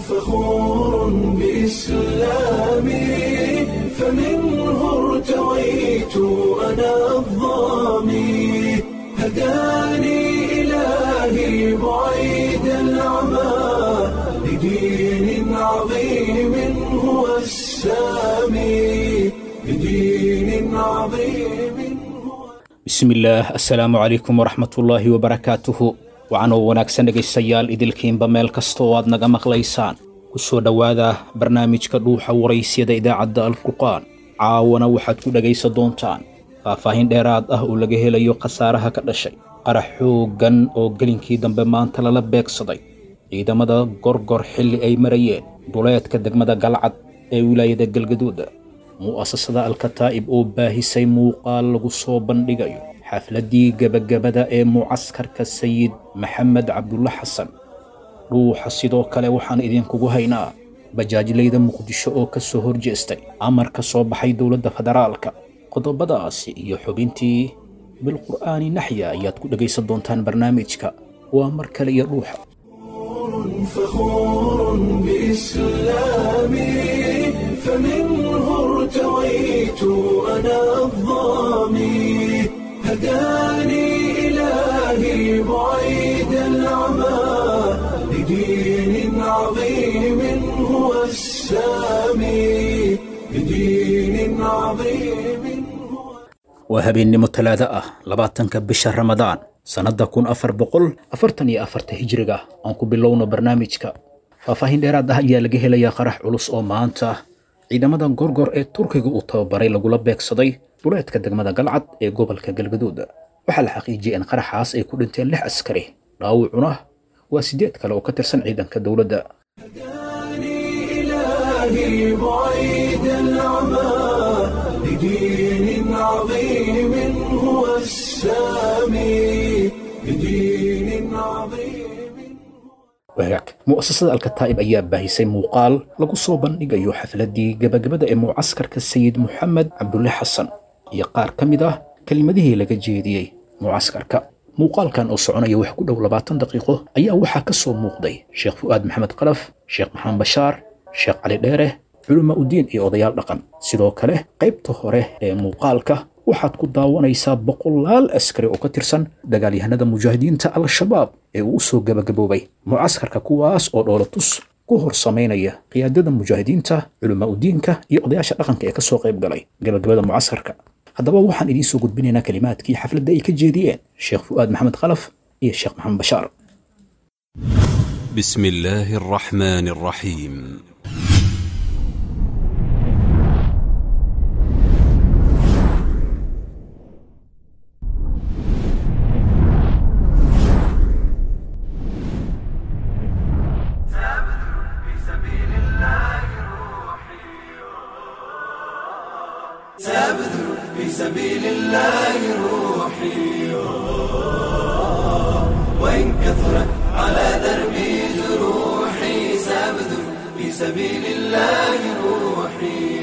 فخور بإسلامي فمنه ارتويت أنا الضامي هداني إلهي بعيد العمى لدين عظيم هو السامي لدين عظيم هو bismillaah assalaamu calaykum waraxmatullaahi wabarakaatuhu waxaanoo wanaagsan dhegaystayaal idilkiinba meel kasta oo aad naga maqlaysaan ku soo dhowaada barnaamijka dhuuxa waraysyada idaacadda alfurqaan caawana waxaad ku dhegaysan doontaan faahfaahin dheeraad ah oo laga helayo khasaaraha ka dhashay qarax xooggan oo gelinkii dambe maanta lala beegsaday ciidamada gorgor xilli ay marayeen duleedka degmada galcad ee wilaayada galgaduuda mu'asasada alkataa'ib oo baahisay muuqaal lagu soo bandhigayo xafladdii gebagabada ee mucaskarka sayid maxamed cabdulla xasan dhuuxa sidoo kale waxaan idinkugu haynaa bajaajlayda muqdisho oo ka soo horjeestay amar ka soo baxay dowladda federaalka qodobadaasi iyo xubintii bilqur'aani naxya ayaad ku dhegaysan doontaan barnaamijka waa mar kale iyo dhuuxa فخور بإسلامي فمنه ارتويت أنا الضامي هداني إلهي بعيد العمى لدين عظيم هو السامي لدين عظيم هو waa habeennimo talaado ah labaatanka bisha ramadaan sannadda kun afar boqol afartan iyo afarta hijriga aan ku bilowno barnaamijka faahfaahin dheeraad ah ayaa laga helayaa qarax culus oo maanta ciidamada gorgor ee turkiga uu tababaray lagula beegsaday duleedka degmada galcad ee gobolka galgaduud waxaa la xaqiijiyey in qaraxaas ay ku dhinteen lix askari dhaawucuna waa siddeed kale oo ka tirsan ciidanka dowladda هداني إلهي بعيد العمى لدين عظيم هو السامي لدين عظيم wagaag mu'asasada alkataa'ib ayaa baahisay muuqaal lagu soo bandhigayo xafladdii gebagabada ee mucaskarka sayid moxamed cabdulle xasan iyo qaar ka mid ah kelimadihii laga jeediyey mucaskarka muuqaalkan oo soconaya wax ku dhow labaatan daqiiqo ayaa waxaa ka soo muuqday sheekh fu'aad maxamed qalaf sheekh maxamed bashaar sheekh cali dheere culama udiin iyo odayaal dhaqan sidoo kale qaybta hore ee muuqaalka waxaad ku daawanaysaa boqolaal askari oo ka tirsan dagaalyahanada mujaahidiinta al-shabaab ee uu u soo gebagaboobay mucaskarka kuwaas oo dhoolatus ku hor samaynaya qiyaadada mujaahidiinta culama udiinka iyo odayaasha dhaqanka ee ka soo qayb galay gebagabada mucaskarka haddaba waxaan idiin soo gudbinaynaa kelimaadkii xafladda ay ka jeediyeen sheekh fu'aad maxamed khalaf iyo sheekh maxamed bashaar بسم الله الرحمن الرحيم في سبيل الله روحي وإن كثرت على دربي جروحي سأبذل في سبيل الله روحي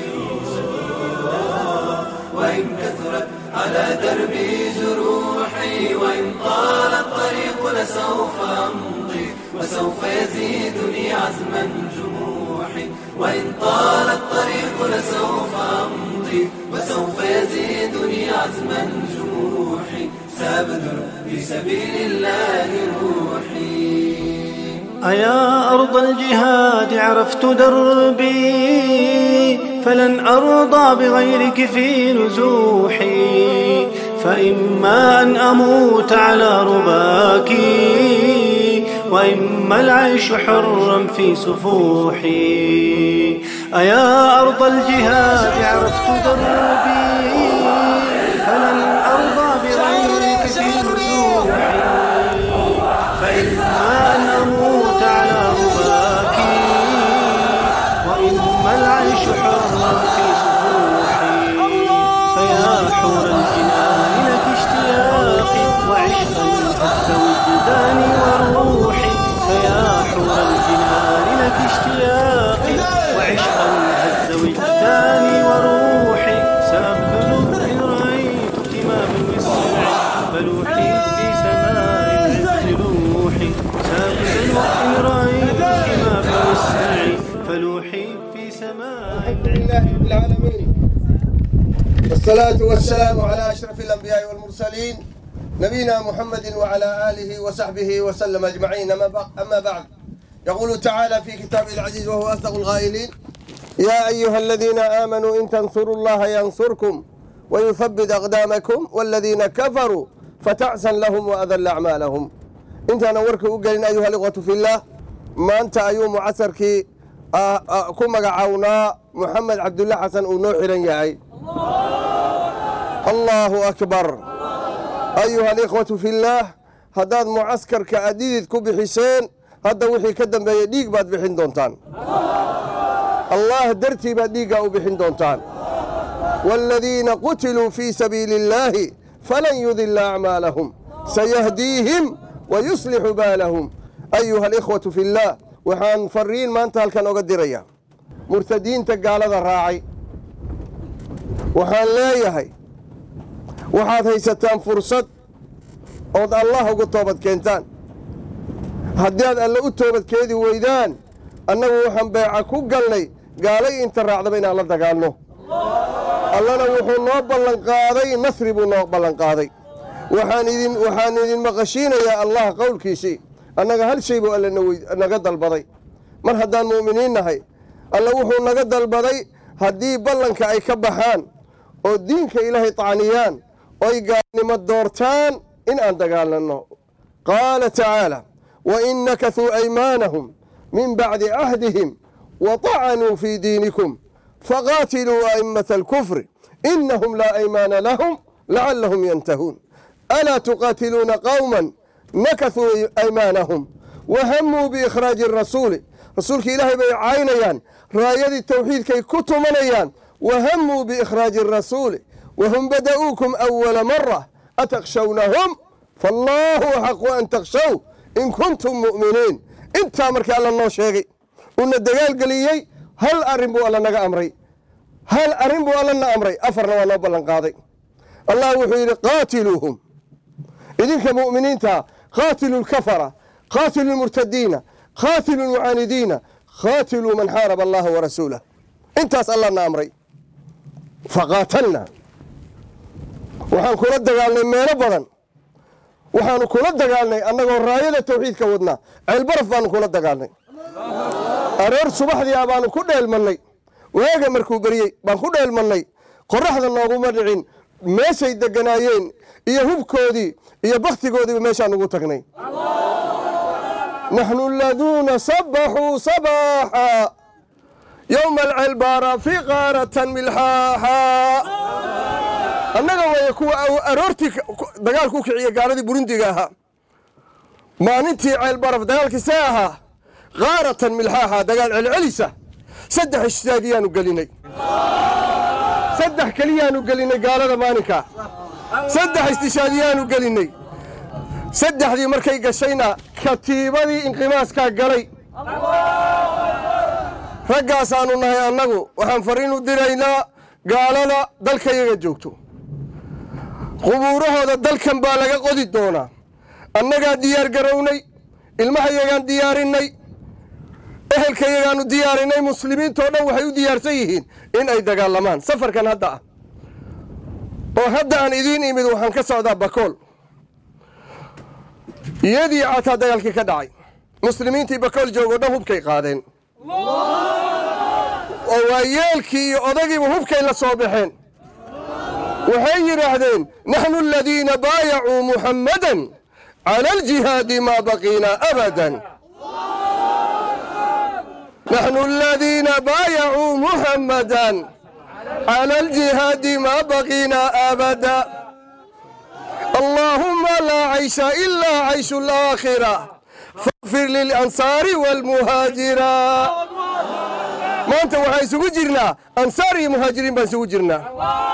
وإن كثرت على دربي جروحي وإن طال الطريق لسوف أمضي وسوف يزيدني عزما جروحي وإن طال الطريق لسوف أمضي وسوف يزيدني عزما جروحي سأبذل في سبيل الله روحي أيا أرض الجهاد عرفت دربي فلن أرضى بغيرك في نزوحي فإما أن أموت على رباك وإما العيش حرا في سفوحي أيا أرض الجهاد عرفت دربي فلن أرضى بغيرك في نزوحي فإما أن أموت على رباك وإما العيش حرا في سفوحي فيا حور الجنان لك اشتياقي وعشقا حتى وجداني وروحي فيا حور الجنان لك اشتياقي وعشقا هز وجداني وروحي سأبذل إن رأيتك والصلاة والسلام على أشرف الأنبياء والمرسلين نبينا محمد وعلى آله وصحبه وسلم أجمعين أما بع- أما بعد يقول تعالى في كتابه العزيز وهو أصدق القائلين يا أيها الذين آمنوا إن تنصروا الله ينصركم ويثبت أقدامكم والذين كفروا فتعسا لهم وأذل أعمالهم انت نورك وقلنا أيها الإخوة في الله ما أنت أيوم عسرك كما عونا محمد عبد الله حسن ونوحي ياي الله أكبر أيها الإخوة في الله هداد معسكر كأديد كوبي حسين هذا وحي كدن بيديك بعد بحين دونتان الله درتي بديك أو بحين دونتان والذين قتلوا في سبيل الله فلن يضل أعمالهم سيهديهم ويصلح بالهم أيها الإخوة في الله وحان فرين ما انتهى كان أقدر مرتدين تقال هذا الراعي وحان لا يهي waxaad haysataan fursad ood allah ugu toobad keentaan haddii aad alle u toobadkeedi weydaan annagu waxaan beeca ku galnay gaalay inta raacdaba inaan la dagaalno allana wuxuu noo ballanqaaday nasri buu noo ballanqaaday waxaan idin waxaan idin maqashiinayaa allah qowlkiisii annaga hal shay buu alle na wey- naga dalbaday mar haddaan mu'miniin nahay alle wuxuu naga dalbaday haddii ballanka ay ka baxaan oo diinka ilaahay tacniyaan oy gaalnimo doortaan in aan dagaalanno qaala tacaala wain nakasuu aymaanahum min bacdi cahdihim waطacanuu fii diinikum faqaatiluu a'immata alkufri inahum laa aymaana lahum lacallahum yantahuun alaa tuqaatiluuna qowman nakasuu aymaanahum wahamuu biikhraaji rasuuli rasuulka ilaahay bay caynayaan raayadii tawxiidkay ku tumanayaan wahamuu biikhraaji rasuuli wahum bada'uukum awala mara atakshawnahum fallaahu axaqu an takshaw in kuntum mu'miniin intaa markii alla noo sheegay uuna dagaalgeliyey hal arrin buu alla naga amray hal arrin buu alla na amray afarna waa noo ballan qaaday allah wuxuu yidhi qaatiluuhum idinka mu'miniinta qaatilu lkafara qaatilu lmurtadiina qaatilu lmucaanidiina qaatiluu man xaaraba allaha warasuulah intaas allah na amray faqaatalna waxaan kula dagaalnay meelo badan waxaanu kula dagaalnay annagoo raayada tawxiidka wadnaa ceelbaraf baanu kula dagaalnay aroor subaxdii ah baanu ku dheelmannay waaga markuu beriyey baan ku dheelmannay qorraxda nooguma dhicin meeshay deganaayeen iyo hubkoodii iyo bakhtigoodiiba meeshaan ugu tagnay naxnu aladuuna sabaxuu sabaaxa yowma alcelbaara fi qaaratan milxaaxa annaga weeye kuwa aw- aroortii ka- ku- dagaalku u kiciya gaaladii burundiga ahaa maalintii ceelbaraf dagaalkii see ahaa kaaratan milxaaxa dagaal celcelisa saddex ishtaadiyaanu gelinay saddex keliyaanu gelinay gaalada maalinka saddex istishaadiyaanu gelinay saddexdii markay gashayna katiibadii inqimaaskaa galay raggaasaanu nahay annagu waxaan fariin u diraynaa gaalada dalkayaga joogto qubuurahooda dalkan baa laga qodi doonaa annagaa diyaar garownay ilmahayagaan diyaarinay ehelkayagaanu diyaarinay muslimiintoo dhan waxay u diyaarsan yihiin in ay dagaalamaan safarkan hadda ah oo hadda aan idiin imid waxaan ka socdaa bakool iyadii cataa dagaalkii ka dhacay muslimiintii bakool joogoo dhan hubkay qaadeen oo waa yeelkii iyo odagiiba hubkay la soo baxeen waxay yidhaahdeen naxnu aladiina baayacuu muxammadan cala aljihaadi maa baqiinaa abadan naxnu aladiina baayacuu muxammadan cala aljihaadi maa baqiinaa abada allaahumma laa caysha ilaa cayshu alaakhira faغfir lilansaari waalmuhaajira maanta waxaan isugu jirnaa ansaar iyo muhaajiriin baan isugu jirnaa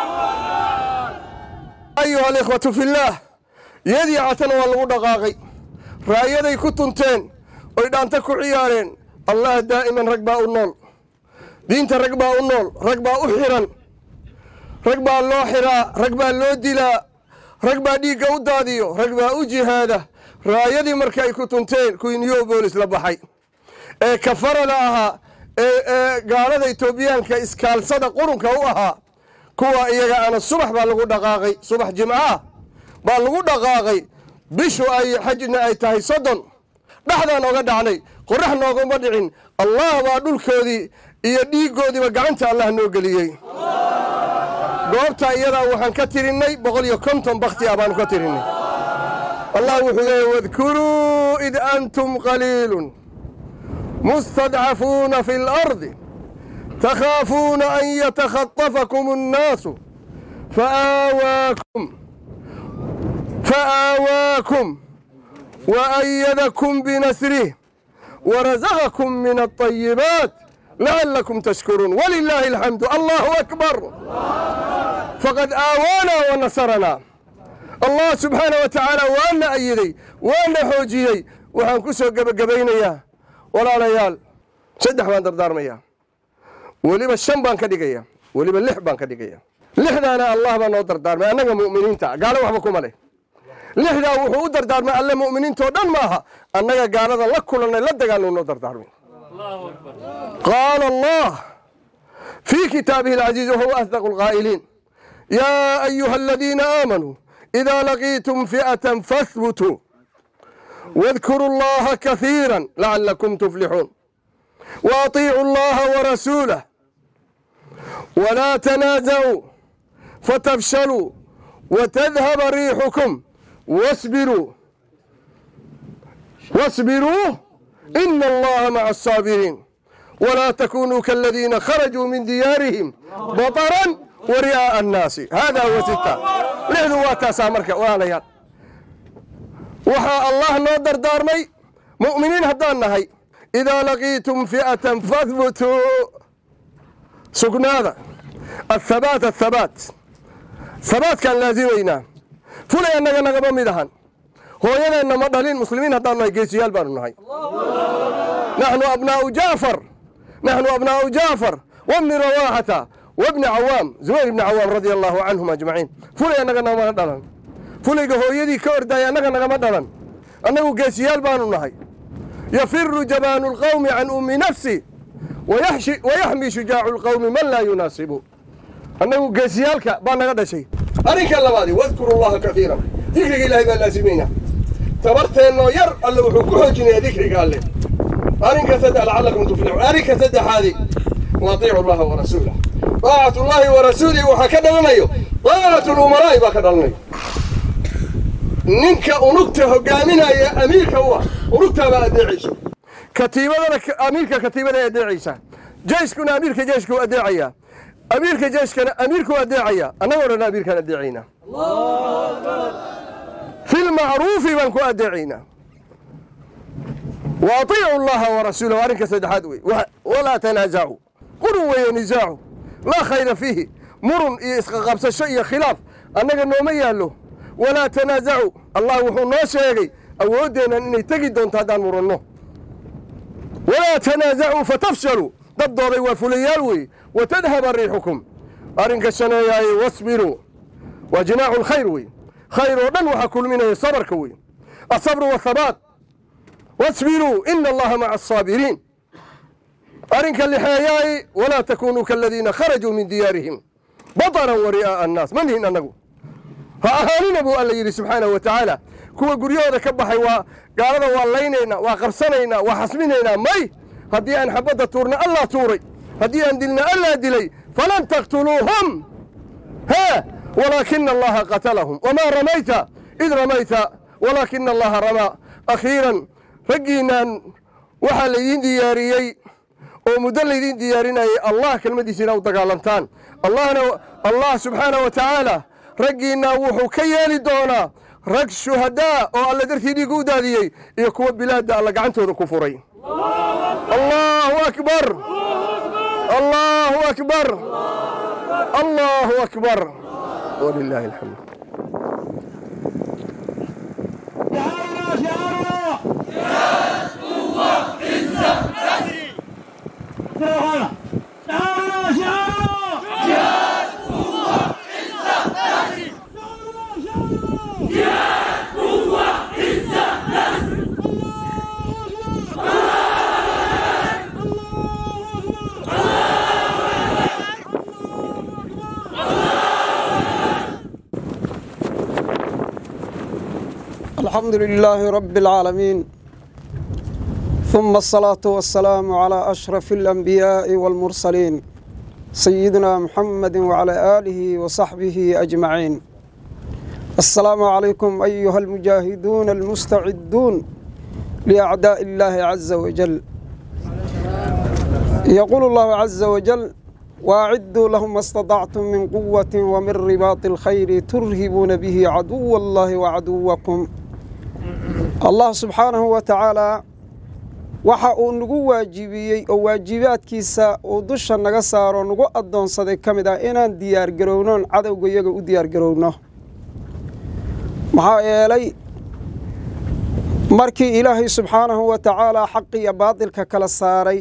ayuha alikhwatu fillaah yadii catana waa lagu dhaqaaqay raayaday ku tunteen oy dhaanta ku ciyaareen allah daa'iman rag baa u nool diinta rag baa u nool rag baa u xiran rag baa loo xiraa rag baa loo dilaa rag baa dhiigga u daadiyo rag baa u jihaada raayadii marka ay ku tunteen kuwii new boolis la baxay ee kafarada ahaa ee ee gaalada etoobiyaanka iskaalsada qurunka u ahaa kuwa iyaga ana subax baa lagu dhaqaaqay subax jimcaah baa lagu dhaqaaqay bishu ay xajna ay tahay soddon dhexdaan oga dhacnay qorax nooguma dhicin allah baa dhulkoodii iyo dhiiggoodiiba gacanta allah noo geliyey goobta iyadaa waxaan ka tirinnay boqol iyo konton bakti ah baanu ka tirinnay allah wuxuu leeyay wadkuruu id antum qaliilun mustadcafuuna fi اlardi takhaafuuna an yatakhatafakum الnaasu faawaakum faآawaakum وأيدكم بنسره ورزقكم من الطيبات لعلكم تشكرون ولله الحمد الله أكبر فقد آوانا ونصرنا الله سبحانه وتعالى وأنا أيدي وأنا حوجيي وحن كسو قبينيا ولا ليال سدح بان دردار ميا وليبا الشم بان كدقيا وليبا اللح بان كدقيا لحنا الله بان نو دردار ما أننا مؤمنين تا قالوا وحبكم عليه lixdaa wuxuu u dardaarmay alle mu'miniintao dhan maaha annaga gaalada la kulannay la dagaalno noo dardaarmay qaala allah fii kitaabihi alcaziiz wahuwa asdaqu alqaa'iliin yaa ayuha aladiina aamanuu idaa laqiitum fi'atan fahbutuu واذكروا الله كثيرا لعلكم تفلحون واطيعوا الله ورسوله ولا تنازعوا فتفشلوا وتذهب ريحكم واصبروا واصبروا إن الله مع الصابرين ولا تكونوا كالذين خرجوا من ديارهم بطرا ورئاء الناس هذا هو ستة لحظوا واتاسا مركا وانيان وحا الله نودر دارمي مؤمنين هدان نهي إذا لقيتم فئة فاثبتوا سقناذا الثبات الثبات ثبات كان لازمينا fulay annaga nagama mid ahan hooyadeenna ma dhalin muslimiin haddaan nahay geesiyaal baanu nahay naxnu abnaa'u jaafar naxnu abnaa'u jaafar wabni rawaaxata wabni cawaam zubayr ibni cawaam radia allahu canhum ajmaciin fulay annaga nagama dhalan fulayga hooyadii ka ordaaya annaga nagama dhalan annagu geesiyaal baanu nahay yafiru jabaanu lqawmi can ummi nafsi wayaxmi shujaacu lqawmi man laa yunaasibu annagu geesiyaalka baa naga dhashay arrinka labaadi wadkuru llaha kaiiran dikriga ilaahay baa laasimaynaa tabarteennoo yar alle wuxuu ku xoojinayaa dikriga alle arrinka saddex lacallakum tuflixuun arrinka saddexaadi waatiicu llaha warasuulah daacatu llahi wa rasuulihi waxaa ka dhalanayo daacatu lumaraa'i baa ka dhalanayo ninka unugta hogaaminaya amiirka u ah unugtaabaa adeecayso katiibadana amiirka katiibada adeecaysa jeyskuna amiirka jeyska u adeecayaa amiirka jeyskana amiirku adeecaya annagoo dhan amiirkaan adeecaynaa fi lmacruufi baan ku adeecaynaa wa atiicu llaha warasuulahu arrinka saddexaad wey walaa tanaazacuu qurun weeye nisaacu laa khayra fiihi murun iyo isqaqabsasho iyo khilaaf annaga nooma yaallo walaa tanaazacuu allah wuxuu noo sheegay awooddeennan inay tegi doonto haddaan muranno walaa tanaazacuu fatafshaluu daddooday waa fulayaal weeye watadhaba riixukum arrinka shaneeyaaye wasbiruu waa jinaacu lkhayr wey khayr oo dhan waxaa kulminaya sabarka wey asabru wathabaat wasbiruu ina allaha maca asaabiriin arrinka lixeeyaay walaa takunuu kaaladiina kharajuu min diyaarihim bataran wa ri'aa'a annaas ma nihin annagu ha ahaanina buu alla yidhi subxaanahu wa tacaala kuwa guryahooda ka baxay waa gaalada waa laynaynaa waa qabsanaynaa waa xasminaynaa may haddii aan xabadda tuurna allah tuuray haddii aan dilna allaa dilay falan taqtuluuhum ها ولكن الله قتلهم وما رميت إذ رميت ولكن الله رمى أخيرا رجينا waxaa laydin diyaariyey oo muddo laydin diyaarinayay allah kelmadiisina u dagaalantaan allahna allah subxaana wa tacaala raggiinna wuxuu ka yeeli doonaa rag shuhadaa oo alla dartii dhiig u daadiyey iyo kuwa bilaadda alla gacantooda ku furay allahu akbar allahu akbar allahu akbar walilahi alxamd الله الحمد لله رب العالمين ثم الصلاة والسلام على أشرف الأنبياء والمرسلين سيدنا محمد وعلى آله وصحبه أجمعين السلام عليكم أيها المجاهدون المستعدون لأعداء الله عز وجل يقول الله عز وجل وأعدوا لهم ما استطعتم من قوة ومن رباط الخير ترهبون به عدو الله وعدوكم الله سبحانه وتعالى waxa uu nagu waajibiyey oo waajibaadkiisa uu dusha naga saaro nagu addoonsaday ka mid ah inaan diyaargarownoon cadowga iyaga u diyaargarowno maxaa yeelay markii ilaahay subxaanahu wa tacaalaa xaq iyo baadilka kala saaray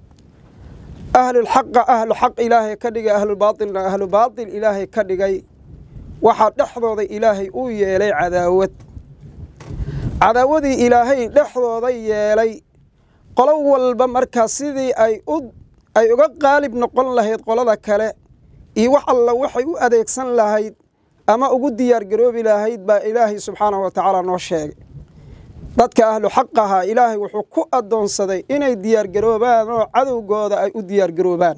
ahlulxaqa ahlu xaq ilaahay ka dhigay ahlubaatilna ahlu baatil ilaahay ka dhigay waxaa dhexdooda ilaahay uu yeelay cadaawad cadaawadii ilaahay dhexdooda yeelay qolo walba markaa sidii ay u ay uga qaalib noqon lahayd qolada kale iyo wax alla waxay u adeegsan lahayd ama ugu diyaargaroobi lahayd baa ilaahay subxaanahu wa tacaala noo sheegay dadka ahlu xaqaha ilaahay wuxuu ku addoonsaday inay diyaargaroobaan oo cadowgooda ay u diyaargaroobaan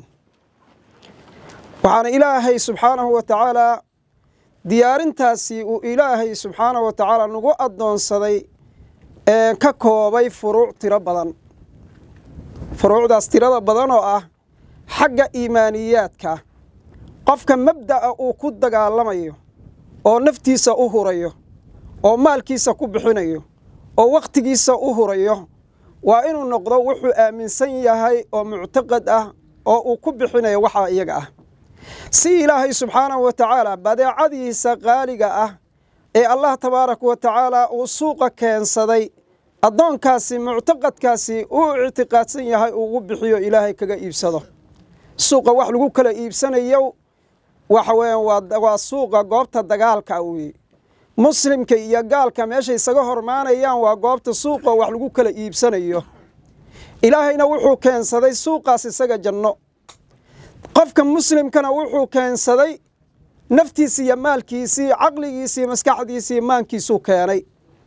waxaana ilaahay subxaanahu wa tacaalaa diyaarintaasi uu ilaahay subxaanahu wa tacaala nagu addoonsaday ee ka koobay furuuc tiro badan furuucdaas tirada badan oo ah xagga iimaaniyaadka qofka mabda'a uu ku dagaalamayo oo naftiisa u hurayo oo maalkiisa ku bixinayo oo wakhtigiisa u hurayo waa inuu noqdo wuxuu aaminsan yahay oo muctaqad ah oo uu ku bixinayo waxaa iyaga ah si ilaahay subxaanahu wa tacaala badeecadiisa qaaliga ah ee allah tabaaraka wa tacaala uu suuqa keensaday addoonkaasi muctaqadkaasi uu ictiqaadsan yahay ugu bixiyo ilaahay kaga iibsado suuqa wax lagu kala iibsanayo waxa weeyaan waa suuqa goobta dagaalka weeye muslimka iyo gaalka meeshay isaga hormaanayaan waa goobta suuqa wax lagu kala iibsanayo ilaahayna wuxuu keensaday suuqaas isaga janno qofka muslimkana wuxuu keensaday naftiisi iyo maalkiisii caqligiisii maskaxdiisii maankiisuu keenay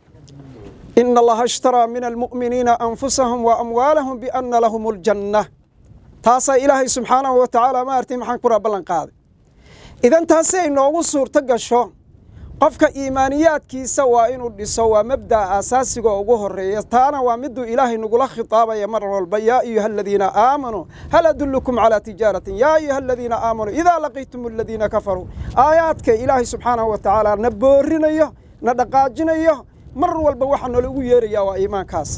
ina allaha ishtaraa min almu'miniina anfusahum wa amwaalahum bianna lahum aljanna taasaa ilaahay subxaanahu wa tacaala maartay maxaan kuraa ballan qaaday idan taasi ay noogu suurto gasho qofka iimaaniyaadkiisa waa inuu dhiso waa mabda'a asaasiga ugu horeeya taana waa miduu ilaahay nagula khitaabaya mar walba yaa ayuha aladiina aamanuu hal adullukum calaa tijaaratin yaa ayuha aladiina aamanuu idaa laqiitum aladiina kafaruu aayaadka ilaahay subxaanahu wa tacaala na boorinayo na dhaqaajinayo mar walba waxaa nalagu yeerayaa waa iimaankaas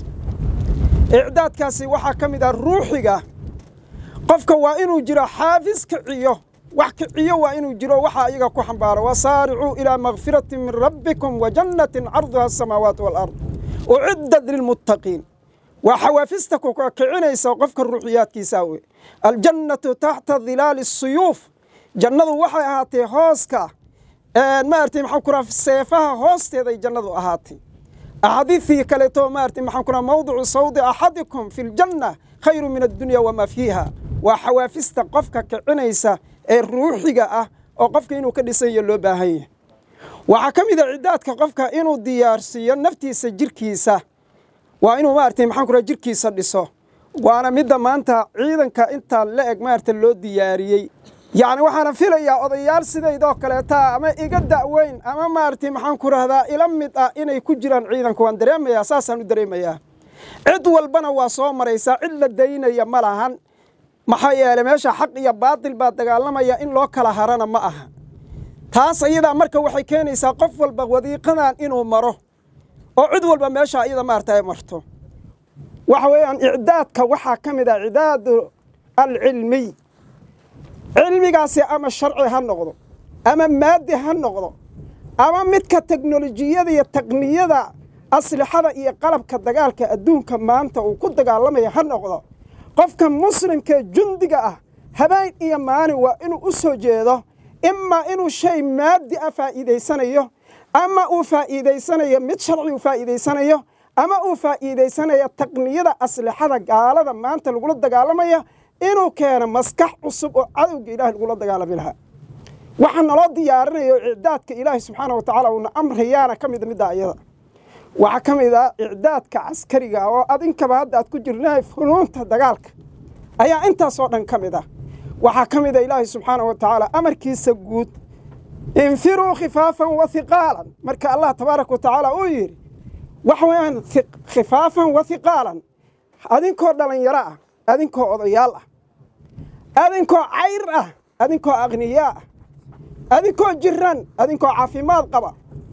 icdaadkaasi waxaa ka mid ah ruuxiga qofka waa inuu jiro xaafis kiciyo wax kiciyo waa inuu jiro waxaa iyaga ku xambaaro wasaaricuu ilaa makfirati min rabbikum wa jannatin carduha asamaawaat waalard uciddat lilmuttaqiin waa xawaafista ku kicinaysa qofka ruuxiyaadkiisa wey aljannatu taxta dilaali suyuuf jannadu waxay ahaatee hooska maartay maxaan ku raha seefaha hoosteeday jannadu ahaatay axaadiidii kaleeto maartay maxaan ku raha mawdicu sawdi axadikum fi ljanna khayru min addunya wamaa fiiha waa xawaafista qofka kicinaysa ee ruuxiga ah oo qofka inuu ka dhisanyo loo baahan yahay waxaa ka mid a ciddaadka qofka inuu diyaarsiiyo naftiisa jirkiisa waa inuu maartay maxaan ku raha jirkiisa dhiso waana midda maanta ciidanka intaa la eg maarta loo diyaariyey yacni waxaana filayaa odayaal sidaydoo kaleeta ama iga da'weyn ama maaragtay maxaan ku rahdaa ila mid ah inay ku jiraan ciidanka waan dareemayaa saasaan u dareemayaa cid walbana waa soo maraysaa cid la daynaya ma lahan maxaa yeeley meesha xaq iyo baatil baa dagaalamaya in loo kala harana ma aha taas ayadaa marka waxay keenaysaa qof walba wadiiqadan inuu maro oo cid walba meesha iyada maarata ay marto waxa weeyaan icdaadka waxaa ka mid ah icdaadu alcilmiy cilmigaasi ama sharci ha noqdo ama maadi ha noqdo ama midka teknolojiyada iyo taqniyada aslixada iyo qalabka dagaalka adduunka maanta uu ku dagaalamaya ha noqdo qofka muslimkaee jundiga ah habeen iyo maalin waa inuu u soo jeedo imaa inuu shay maadi ah faa'iidaysanayo ama uu faa'iidaysanayo mid sharci uu faa'iidaysanayo ama uu faa'iidaysanayo taqniyada aslixada gaalada maanta lagula dagaalamaya inuu keeno maskax cusub oo cadowga ilahay lagula dagaalami lahaa waxaa naloo diyaarinayo icdaadka ilaahay subxaana wa tacaala uuna amrayaana ka mida midda ayada waxaa ka mid ah icdaadka caskariga oo adinkaba hadda aad ku jirnahay funuunta dagaalka ayaa intaasoo dhan ka mid ah waxaa ka mid a ilaahay subxaana wa tacaala amarkiisa guud infiruu khifaafan wa hiqaalan marka allah tabaaraka wa tacaala uu yidhi waxa weeyaan khifaafan wa hiqaalan adinkoo dhallinyaro ah adinkoo odayaal ah adinkoo cayr ah adinkoo aqniyaa ah adinkoo jiran adinkoo caafimaad qaba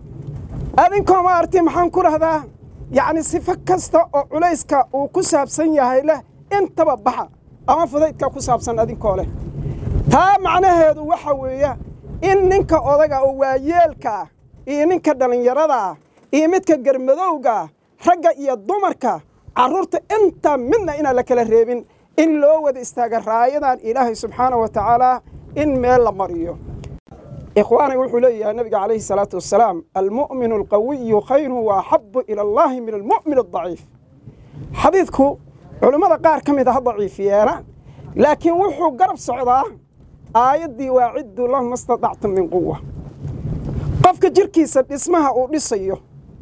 adinkoo maaragtay maxaan ku dhahdaa yacni sifo kasta oo culayska uu ku saabsan yahay leh intaba baxa ama fudaydka ku saabsan adinkoo leh taa macnaheedu waxa weeye in ninka odaga oo waayeelka ah iyo ninka dhallinyarada ah iyo midka garmadowga ah ragga iyo dumarka carruurta intaa midna inaan la kala reebin in loo wada istaaga raayadan ilaahay subxaana wa tacaala in meel la mariyo ikhwaanay wuxuu leeyahay nabiga calayhi salaatu wasalaam almu'minu alqawiyu khayrun wa axabu ila allahi min almu'min adaciif xadiidku culimmada qaar ka mid ah daciifiyeena laakiin wuxuu garab socdaa aayaddii waaciddu lahum istadactum min quwa qofka jirkiisa dhismaha uu dhisayo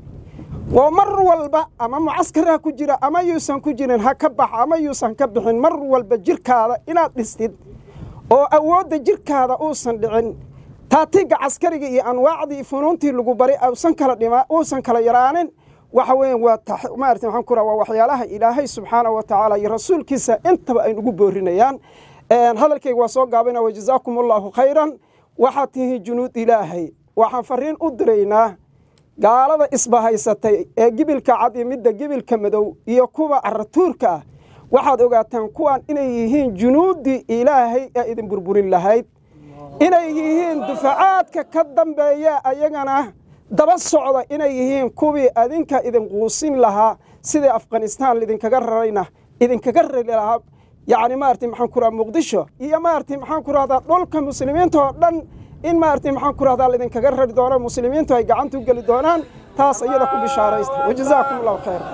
oo mar walba ama mucaskar ha ku jira ama yuusan ku jirin ha ka bax ama yuusan ka bixin mar walba jirkaada inaad dhistid oo awoodda jirkaada uusan dhicin taatiga caskariga iyo anwaacdii funuuntii lagu bari uusan kala dhima uusan kala yaraanin waxa weeye waa maarata maxaan ku raha waa waxyaalaha ilaahay subxaana wa tacaala iyo rasuulkiisa intaba ay nugu boorinayaan hadalkayga waa soo gaabina wajazaakum allaahu khayran waxaad tihiin junuud ilaahay waxaan fariin u diraynaa gaalada isbahaysatay ee gibilka cad iyo midda gibilka madow iyo kuwa caratuurka ah waxaad ogaataan kuwan inay yihiin junuuddii ilaahay ee idin burburin lahayd inay yihiin dufacaadka ka dambeeya ayagana daba socda inay yihiin kuwii adinka idin quusin lahaa sidai afghanistaan idinkaga rarayna idinkaga rari lahaa yacni maarata maxaan ku raha muqdisho iyo maarata maxaan ku rahdaa dhulka muslimiinta oo dhan in maarata maxaan ku rahdaa laidinkaga rari doono muslimiintu ay gacanta u geli doonaan taas iyada ku bishaaraysta wajazaakum allahu khayra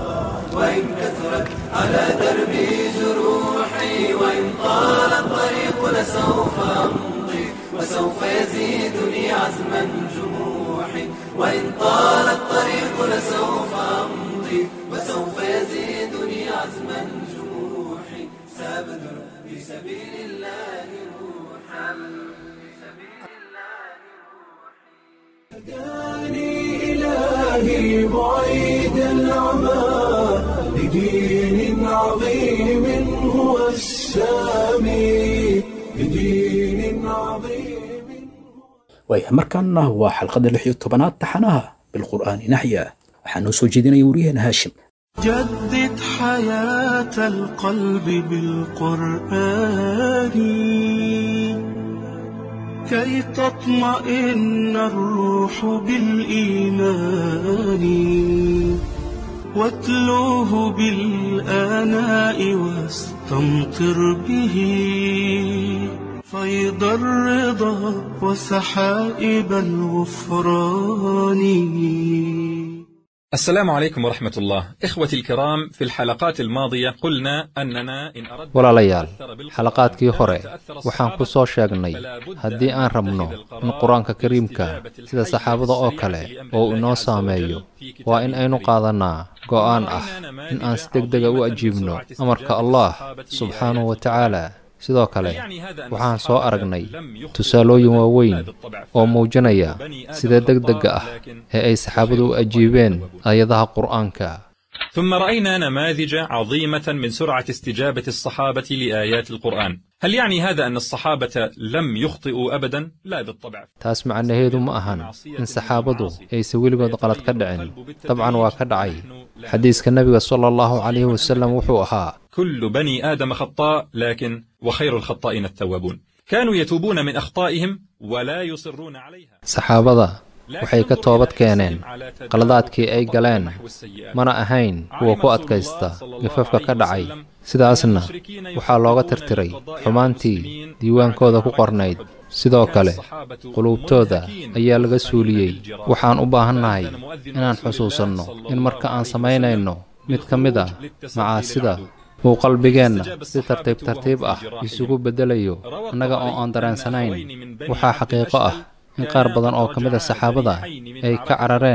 وإن كثرت على دربي جروحي وإن طال الطريق لسوف أمضي وسوف يزيدني عزما جموحي وإن طال الطريق لسوف أمضي وسوف يزيدني عزما جموحي سأبذل في سبيل الله روحا هداني إلهي بعيد العمى لدين عظيم هو السامي لدين عظيم waaya markaana waa xalqada lix iyo tobanaad taxanaha bilqur'aani naxya waxaa noo soo jeedinaya wariyaheena haashim جدد حياة القلب بالقرآن كي تطمئن الروح بالإيمان واتلوه بالآناء واستمطر به فيض الرضا وسحائب الغفران السلام عليكم ورحمة الله إخوتي الكرام في الحلقات الماضية قلنا أننا إن أردنا walaalayaal xalaqaadkii hore waxaan ku soo sheegnay haddii aan rabno in qur-aanka kariimka sida saxaabada oo kale oo uu inoo saameeyo waa in aynu qaadannaa go'aan ah in aan si degdega u ajiibno amarka allah subxaanahu wa tacaala sidoo kale waxaan soo aragnay tusaalooyin waaweyn oo muujinaya sida degdega ah ee ay saxaabadu u ajiibeen aayadaha qur'aanka ثم رأينا نماذج عظيمة من سرعة استجابة الصحابة لآيات القرآن هل يعني هذا أن الصحابة لم يخطئوا أبدا؟ لا بالطبع taas macnaheedu ma ahan in saxaabadu aysan weligood qalad ka dhicin dabcan waa ka dhacay xadiiska nebiga sala allahu calayhi wasallam wuxuu ahaa كل بني آدم خطاء لكن وخير الخطائين التوابون كانوا يتوبون من أخطائهم ولا يصرون عليها saxaabada waxay ka toobad keeneen qaladaadkii ay galeen mana ahayn kuwa ku adkaysta gafafka ka dhacay sidaasna waxaa looga tirtiray xumaantii diiwaankooda ku qornayd sidoo kale quluubtooda ayaa laga suuliyey waxaan u baahannahay inaan xusuusanno in marka aan samaynayno mid ka mid ah macaasida uu qalbigeenna si tartiib tartiib ah isugu beddelayo annaga oo aan dareensanayn waxaa xaqiiqo ah in qaar badan oo ka mid a saxaabada ay ka carareen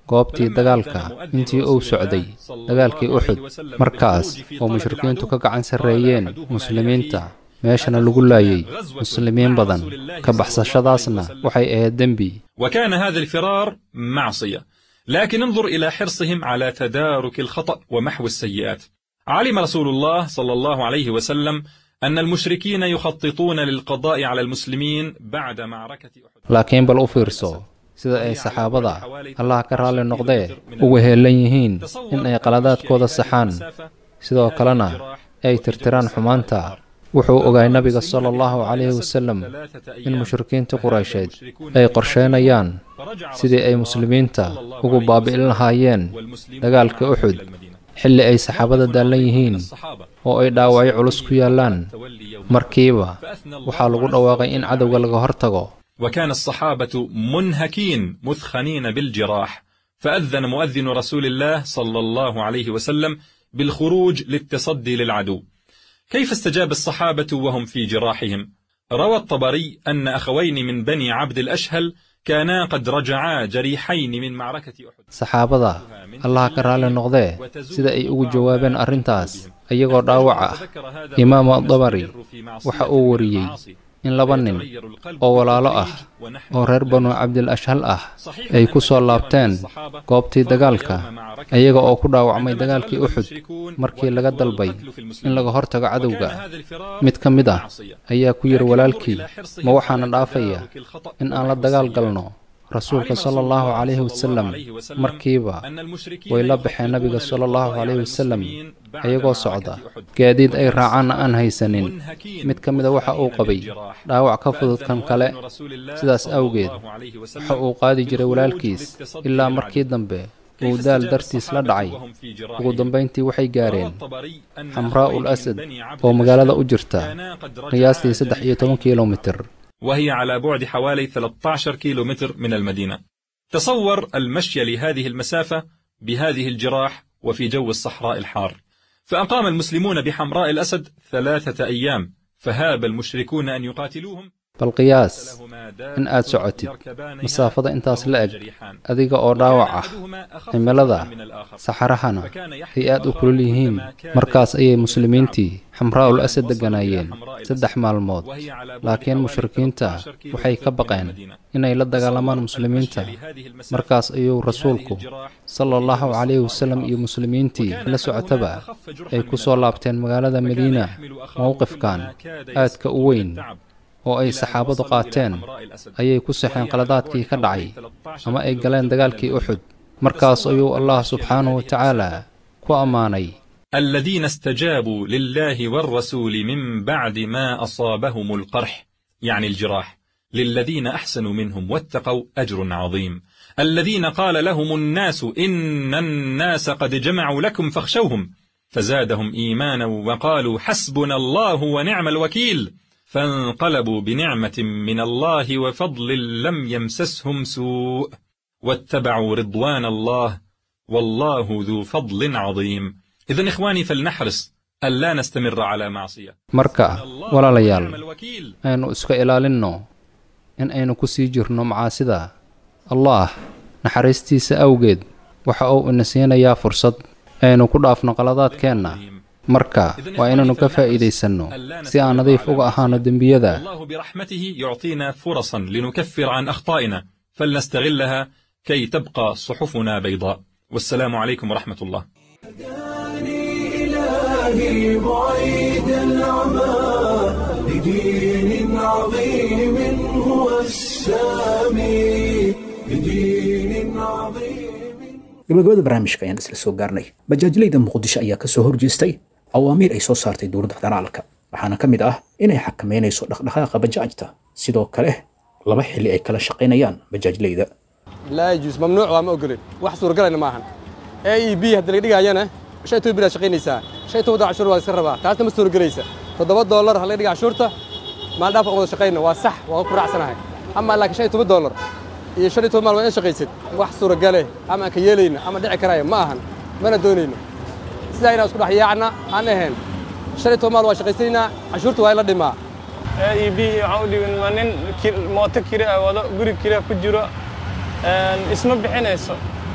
goobtii dagaalka intii uu socday dagaalkii uxud markaas oo mushrikiintu ka gacan sarreeyeen muslimiinta meeshana lagu laayay muslimiin badan ka baxsashadaasna waxay ahayd dembi وكان هذا الفرار معصية لكن انظر إلى حرصهم على تدارك الخطأ ومحو السيئات علم رسول الله صلى الله عليه وسلم أن المشركين يخططون للقضاء على المسلمين بعد معركة أحد laakiin bal u fiirso sida ay saxaabada allah ka raalli noqdee uga heelan yihiin in ay qaladaadkooda saxaan sidoo kalena ay tirtiraan xumaanta wuxuu ogaay nabiga sala allahu calayhi wasallam in mushrikiinta quraysheed ay qorsheynayaan sidii ay muslimiinta ugu baabi'in lahaayeen dagaalka uxud xilli ay saxaabada daallan yihiin oo ay dhaawacyo culus ku yaallaan markiiba waxaa lagu dhawaaqay in cadowga laga hortago وكان الصحابة منهكين مثخنين بالجراح فأذن مؤذن رسول الله صلى الله عليه وسلم بالخروج للتصدي للعدو كيف استجاب الصحابة وهم في جراحهم روى الطبري أن أخوين من بني عبد الأشهل كانا قد رجعا جريحين من معركة أحد saxaabada allah ka raalli noqdee sida ay ugu jawaabeen arrintaas iyagoo dhaawac ah imaamu adabari waxa uu wariyey in laba nin oo walaalo ah oo reer banu cabdil ashhal ah ay ku soo laabteen goobtii dagaalka iyaga oo ku dhaawacmay dagaalkii uxud markii laga dalbay in laga hortago cadowga mid ka mid ah ayaa ku yidhi walaalkii ma waxaana dhaafaya in aan la dagaal galno rasuulka sala allahu calayhi wasalam markiiba way la baxeen nabiga sala allahu calayhi wasalam ayagoo socda gaadiid ay raacaanna aan haysanin mid ka mida waxa uu qabay dhaawac ka fudud kan kale sidaas awgeed waxa uu qaadi jiray walaalkiis ilaa markii dambe uu daal dartiis la dhacay ugu dambayntii waxay gaareen xamraa'ul asad oo magaalada u jirta qiyaastii saddex iyo toban kilomitir وهي على بعد حوالي 13 كيلو متر من المدينة تصور المشي لهذه المسافة بهذه الجراح وفي جو الصحراء الحار فأقام المسلمون بحمراء الأسد ثلاثة أيام فهاب المشركون أن يقاتلوهم bal qiyaas in aad socotid masaafada intaas la eg adiga oo dhaawac ah cimilada saxarahana ay aad u kulul yihiin markaas ayay muslimiintii xamraa'ul asad degganaayeen saddex maalmood laakiin mushrikiinta waxay ka baqeen inay la dagaalamaan muslimiinta markaas ayuu rasuulku sala allahu calayhi wasallam iyo muslimiintii la socotaba ay ku soo laabteen magaalada madiina mowqifkan aadka u weyn oo ay saxaabadu qaateen ayay ku saxeen qaladaadkii ka dhacay ama ay galeen dagaalkii uxud markaas ayuu allah subxaanahu watacaala ku ammaanay الذين استجابوا لله والرسول من بعد ما أصابهم القرح يعني الجراح للذين أحسنوا منهم واتقوا أجر عظيم الذين قال لهم الناس إن الناس قد جمعوا لكم فاخشوهم فزادهم إيمانا وقالوا حسبنا الله ونعم الوكيل فانقلبوا بنعمة من الله وفضل لم يمسسهم سوء واتبعوا رضوان الله والله ذو فضل عظيم إذا إخواني فلنحرص ألا نستمر على معصية marka walaalayaal aynu iska ilaalinno in aynu ku sii jirno macaasida allaah naxariistiisa awgeed waxa uu ina siinayaa fursad aynu ku dhaafno qaladaadkeenna marka waa inaynu ka faa'iidaysanno si aan nadiif uga ahaano dembiyada الله برحمته يعطينا فرصا لنكفر عن أخطائنا فلنستغلها كي تبقى صحفنا بيضاء والسلام عليكم ورحمة الله إلهي بعيد العمى لدين عظيم هو السامي لدين عظيم gabagabada barnaamijka ayaan isla soo gaarnay bajaajlayda muqdisho ayaa ka soo horjeestay awaamiir ay soo saartay dowladda federaalka waxaana ka mid ah inay xakameynayso dhaqdhaqaaqa bajaajta sidoo kale laba xilli ay kala shaqaynayaan bajaajlayda laa yajuus mamnuuc waa ma ogolin wax suuragalayna maahan a e b haddii laga dhigayana shan toban bilaad shaqaynaysaa shan toban doolar cashuur waa iska rabaa taasna ma suuragelaysa toddoba doolar ha laga dhiga cashuurta maalin dhaaf aan wada shaqayna waa sax waa ku raacsanahay ama laakiin shan iyo toban doolar iyo shan iyo toban maal waa in shaqaysid wax suuragale ama aan ka yeelayno ama dhici karaayo ma ahan mana doonayno sidaa inaan isku dhex yaacna aan ahayn shan iyo toban maal waa shaqaysanaynaa cashuurta waa in la dhimaa a e b waxaa u dhigan waa nin mooto kiri ah wado guri kiri ku jiro isma bixinayso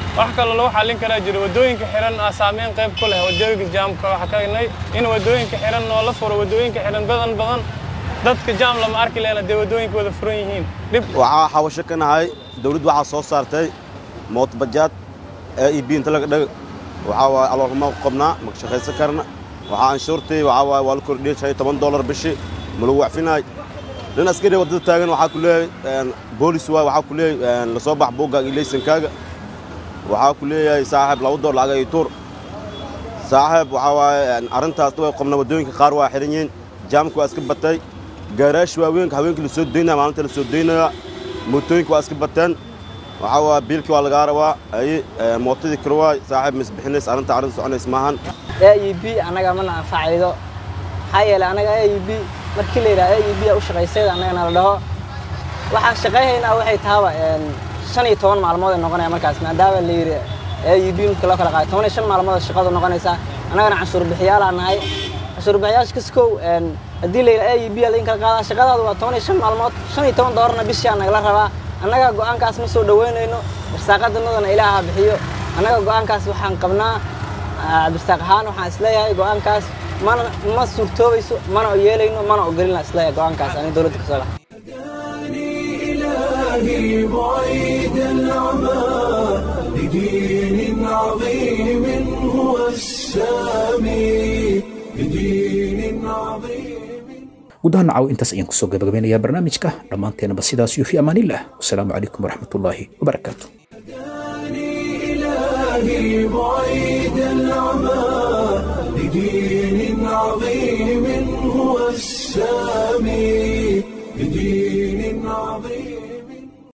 wax kaloo lagu xallin karaa jiro waddooyinka xiran aa saameyn qayb ku leh waddooyinka jaamka waxaa kagnay in waddooyinka xiran oo la furo waddooyinka xiran badan badan dadka jaam lama arki lehna dee waddooyinka wada furan yihiin dhib waxaa xawasho ka nahay dawladdu waxaa soo saartay mootbajaad ee ib inta laga dhag waxaa waaye aloolma qobnaa ma shaqaysan karna waxaa anshuurtii waxaa waaye waa la kordhiyey shan iyo toban dollar bishii ma lagu wacfinaay nin askari waddada taagan waxaa ku leeyahay boolis waay waxaa ku leeyahay lasoo bax buuggaaga iyo laysankaaga waxaa ku leeyahay saaxiib laba door lacag iyo tuur saaxiib waxaa waaye arrintaas way qobna waddooyinka qaar waa xiran yihiin jaamka waa iska batay gaaraash waaweynka haweenkii la soo daynaya maalinta la soo daynaya mootooyinka waa iska bateen waxaa waa biilkii waa lagaa rabaa ay mootadii karwaay saaxiib misbixinays arrinta arrin soconays maahan a e b annaga mana anfacaydo maxaa yeelay annaga a e b markii la yidhaha a e b a u shaqaysayda annagana la dhaho waxaan shaqayhaynaa waxay tahaba shan iyo toban maalmood ay noqonaya markaas maadaama la yidhi a e b marka loo kala qaado toban iyo shan maalmood shaqadu noqonaysaa annagana canshuur bixiyaalaa nahay canshuur bixiyaasha kaskow haddii la yidhi a e b a lain kala qaadaa shaqadaadu waa toban iyo shan maalmood shan iyo toban doolarna bishii aa nagala rabaa annaga go'aankaas ma soo dhoweynayno irsaaqadanadana ilaaha bixiyo annaga go'aankaas waxaan qabnaa cabdisaaq ahaan waxaan isleeyahay go'aankaas mana ma suurtoobayso mana yeelayno mana ogolina isleeyahay go'aankaas ani dowladda kasoo laha إلهي بعيد العمى لدين عظيم هو السامي لدين عظيم guud ahaan nacaw intaas ayaan kusoo gabagabeynayaa barnaamijka dhammaanteenaba sidaas iyo fi amaanillah wasalaamu calaykum waraxmatullaahi wabarakaatu إلهي بعيد العمى لدين عظيم هو السامي لدين عظيم